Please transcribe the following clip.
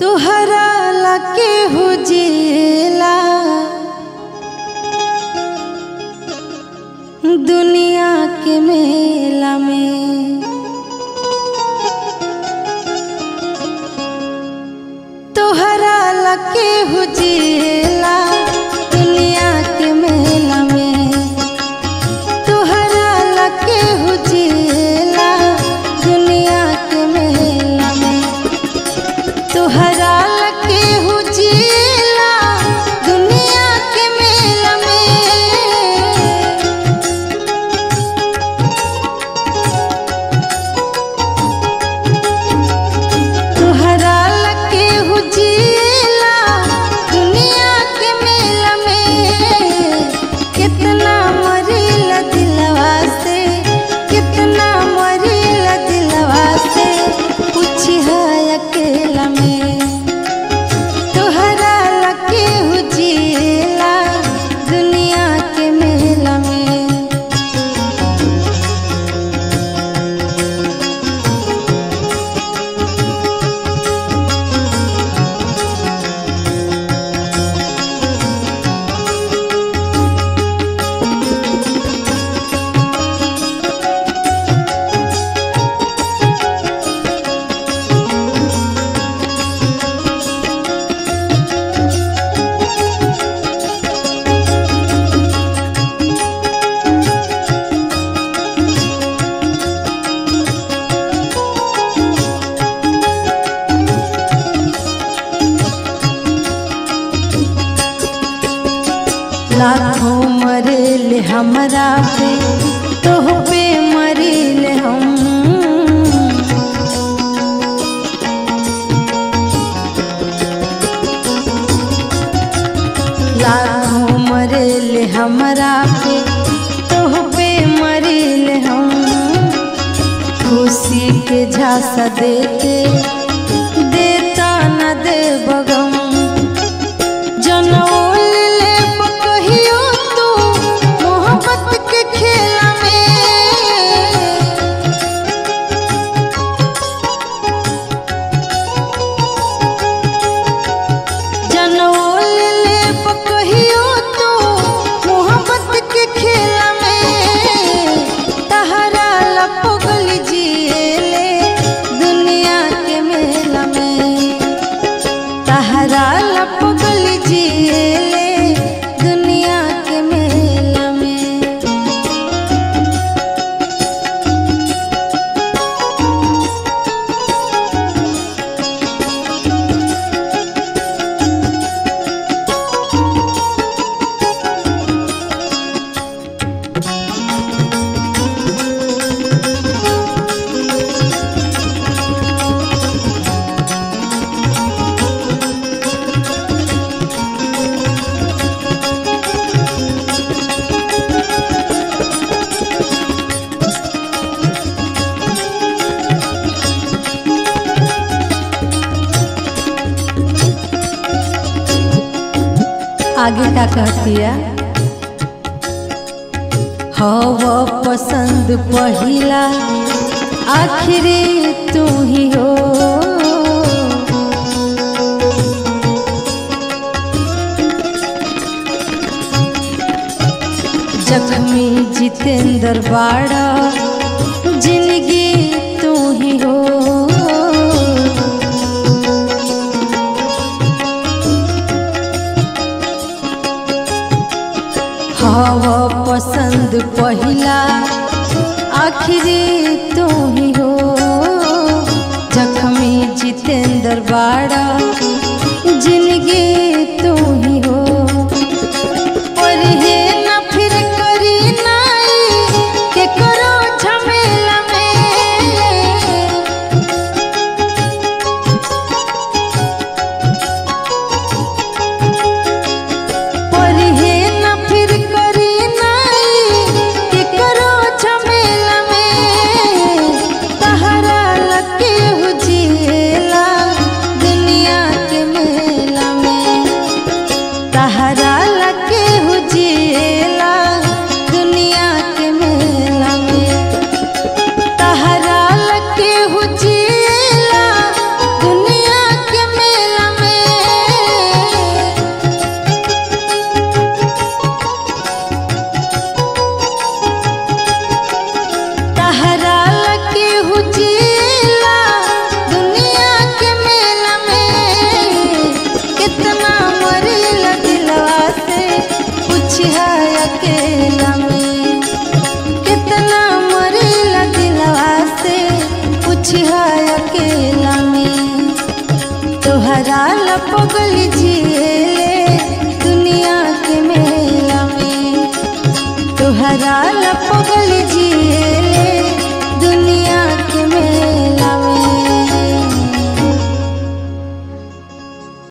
तुहरा लके हुजिला दुनिया के मेला में तोहरा लके हुजिला दुनिया के मेला में तोहरा लके हुजिला दुनिया के मेला में तोहरा लके हुजिला दुनिया के मेला में तोहरा लके हुजिला दुनिया के मेला में कितना मरीला दिलवा से कितना मरीला दिलवा से पूछी है अकेला में तोहरा लके हुजिला दुनिया के मेला में लाखों मरेले हमरा पे तोह पे मरेले हम लाखों मरेले हमरा पे तोह पे मरेले हम खुशी के झांसा देते देता न दे बगम जनौल ले कहियो तू मोहब्बत के खेला में जनौल ले कहियो तू मोहब्बत के खेला में तहरा लपगल जिएले दुनिया के मेला में तहरा लपगल जिएले दुनिया के मेला में आगे का कहतिया हवा पसंद पहिला आखिरी तू ही हो जख्मी जितेंद्र बाड़ा जिंदगी तू ही हो हवा पसंद पहिला आखिरी तू ही हो जख्मी जितेंद्र बाड़ा जिंदगी तू ही हो और हे न फिर करी नाई के करो झमेला में पढ़े न फिर करी नाई के करो झमेला में तहरा लगे हुजिएला दुनिया अकेला में कितना मरेला दिलवा से पूछिया अकेला में तोहरा लपगल जिए